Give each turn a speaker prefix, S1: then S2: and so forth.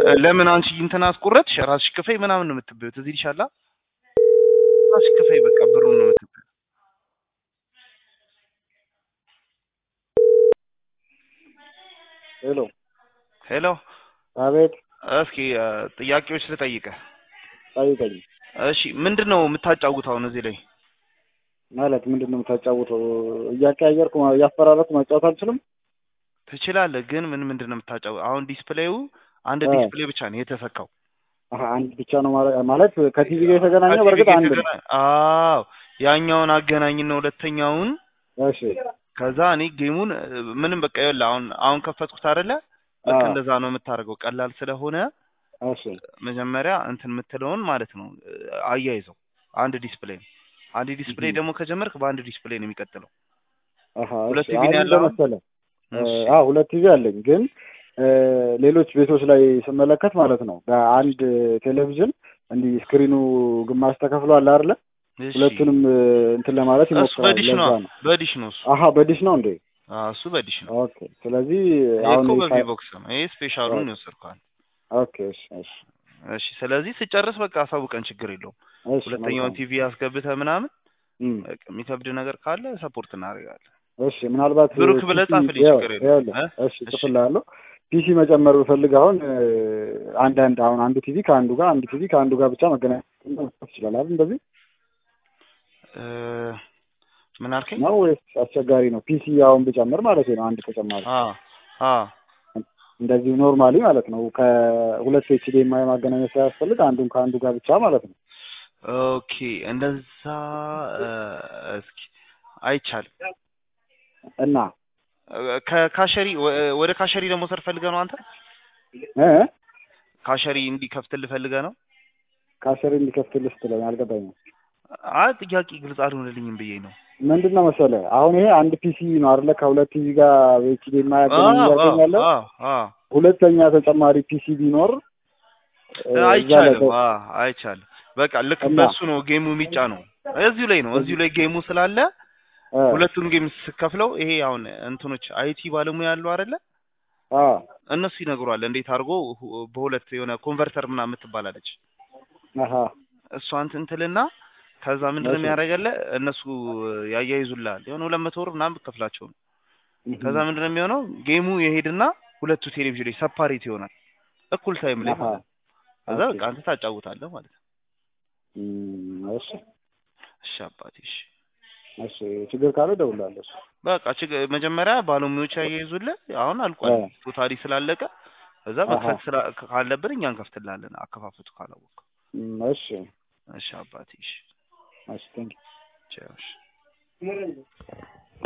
S1: ለምን አንቺ እንትን አስቆረጥሽ ራስሽ ክፈይ ምናምን ነው የምትበይው። ትዝ ይልሻል። ራስሽ ክፈይ በቃ ብሩን ነው የምትበይው።
S2: ሄሎ
S1: ሄሎ
S2: አቤት
S1: እስኪ እ፣ ጥያቄዎች ልጠይቅህ።
S2: ጠይቀኝ
S1: እሺ ምንድን ነው የምታጫውተው አሁን እዚህ ላይ?
S2: ማለት ምንድን ነው የምታጫውተው እያቀያየርኩ እያፈራረኩ መጫወት አልችልም
S1: ትችላለህ፣ ግን ምን ምንድን ነው የምታጫውተው? አሁን ዲስፕሌዩ አንድ
S2: አ።
S1: ዲስፕሌይ ብቻ ነው የተሰካው።
S2: አሀ አንድ ብቻ ነው ማለት ማለት ከቲቪ ጋር የተገናኘው
S1: ከቲቪ
S2: በእርግጥ
S1: ጋር
S2: አንድ ነው
S1: የተገናኘ- አዎ ያኛውን አገናኝና ሁለተኛውን
S2: እሺ
S1: ከዛ እኔ ጌሙን እ፣ ምንም በቃ ይኸውልህ አሁን አሁን ከፈትኩት አይደለ በቃ
S2: አ።
S1: እንደዛ ነው የምታደርገው። ቀላል ስለሆነ
S2: እሺ
S1: መጀመሪያ እንትን የምትለውን ማለት ነው እ፣ አያይዘው አንድ ዲስፕሌይ ነው። አንድ ዲስፕሌይ
S2: እህ።
S1: ደግሞ ከጀመርክ በአንድ ዲስፕሌይ ነው የሚቀጥለው።
S2: አሀ
S1: ሁለት
S2: እሺ
S1: ቲቪ ነው
S2: አሁን
S1: ያለው?
S2: መሰለህ
S1: እሺ።
S2: አዎ ሁለት ቲቪ አለኝ ግን እ፣ ሌሎች ቤቶች ላይ ስመለከት ማለት ነው በአንድ ቴሌቪዥን እንዲህ ስክሪኑ ግማሽ ተከፍሎ አለ አይደለ
S1: እሺ።
S2: ሁለቱንም እ፣ እንትን ለማለት
S1: እሱ
S2: ይሞክራል
S1: በዲሽ ነው
S2: ለዛ ነው
S1: በዲሽ ነው እሱ
S2: አሀ በዲሽ ነው እንዴ
S1: አዎ እሱ በዲሽ ነው።
S2: ኦኬ ስለዚህ
S1: ይሄ
S2: አሁን
S1: እኮ
S2: የሳ-
S1: በቪቦክስ ነው። ይሄ ስፔሻሉን
S2: ኦኬ።
S1: ይወሰድኳል።
S2: ኦኬ እሺ እሺ
S1: እሺ ስለዚህ ስጨርስ በቃ አሳውቀን፣ ችግር የለውም።
S2: እሺ
S1: ሁለተኛውን
S2: መልካም።
S1: ቲቪ አስገብተህ ምናምን
S2: እም፣
S1: በቃ የሚከብድ ነገር ካለ ሰፖርት እናደርጋለን።
S2: እሺ ምናልባት
S1: ብሩክ ብለህ
S2: ፒሲ
S1: ጻፍልኝ፣
S2: ይኸው-
S1: ችግር የለውም።
S2: ይኸውልህ፣
S1: እ?
S2: እሺ
S1: እሺ።
S2: ጽፍልሃለሁ። ፒሲ መጨመር ብፈልግ አሁን እ፣ አንዳንድ አሁን አንዱ ቲቪ ከአንዱ ጋር አንዱ ቲቪ ከአንዱ ጋር ብቻ መገናኘት ይችላል አይደል? እንደዚህ
S1: እ፣ ምን አልከኝ?
S2: ነው ወይስ አስቸጋሪ ነው? ፒሲ አሁን ብጨምር ማለት ነው አንድ ተጨማሪ
S1: አ አ
S2: እንደዚሁ ኖርማሊ ማለት ነው ከሁለት ኤችዲኤምአይ ማገናኘት ሳያስፈልግ አንዱን ከአንዱ ጋር ብቻ ማለት ነው።
S1: ኦኬ እንደዛ እ፣ እስኪ አይቻልም።
S2: እና
S1: እ፣ ከካሸሪ ወ- ወደ ካሸሪ ደግሞ ሰር ፈልገህ ነው አንተ?
S2: እ
S1: ካሸሪ እንዲከፍትልህ ፈልገህ ነው?
S2: ካሸሪ እንዲከፍትልህ ስትለኝ አልገባኝም።
S1: አይ ጥያቄ ግልጽ አልሆነልኝም ብዬ ነው።
S2: ምንድን ነው መሰለህ አሁን ይሄ አንድ ፒሲ ነው አይደለ? ከሁለት ቲቪ ጋር በኤችዲኤምአይ
S1: አዎ
S2: ያገናኝ
S1: አዎ
S2: ያገኛለሁ
S1: አዎ አዎ
S2: ሁለተኛ ተጨማሪ ፒሲ ቢኖር እ፣ እዛ ላይ
S1: አይቻልም።
S2: ተ-
S1: አዎ አይቻልም። በቃ ልክ
S2: እና
S1: በሱ ነው ጌሙ የሚጫ ነው። እዚሁ ላይ ነው እዚሁ ላይ ጌሙ ስላለ
S2: እ፣
S1: ሁለቱን ጌም ስከፍለው ይሄ አሁን እንትኖች አይቲ ባለሙያ ያሉ አይደለ
S2: አ
S1: እነሱ ይነግሯል እንዴት አድርጎ ሁ- በሁለት የሆነ ኮንቨርተር ምናምን የምትባላለች
S2: አሀ
S1: እሷ እንትን ትልና ከዛ ምንድን ነው
S2: እሺ
S1: የሚያደርገለ እነሱ ያያይዙልሃል የሆነ ሁለት መቶ ብር ምናምን ብትከፍላቸው ነው።
S2: እህ፣
S1: ከዛ ምንድን ነው የሚሆነው ጌሙ የሄድና ሁለቱ ቴሌቪዥን ላይ ሰፓሬት ይሆናል እኩል ታይም ላይ
S2: አሀ
S1: ማለት ነው። ከዛ
S2: ኦኬ
S1: በቃ አንተ ታጫውታለህ ማለት ነው።
S2: እም፣ እሺ
S1: እሺ አባቴ እሺ
S2: እሺ ችግር ካለ እደውልልሃለሁ። እሺ
S1: በቃ ችግ- መጀመሪያ ባለሙያዎች ያያይዙልህ። አሁን አልቋል
S2: እ፣
S1: ቶታሊ ስላለቀ እዛ
S2: አሀ
S1: መክፈት ስላ ካለብን እኛ እንከፍትልሃለን አከፋፈቱ ካላወቅ።
S2: እም፣ እሺ
S1: እሺ አባቴ እሺ
S2: እሺ ቴንክ
S1: ቻው እሺ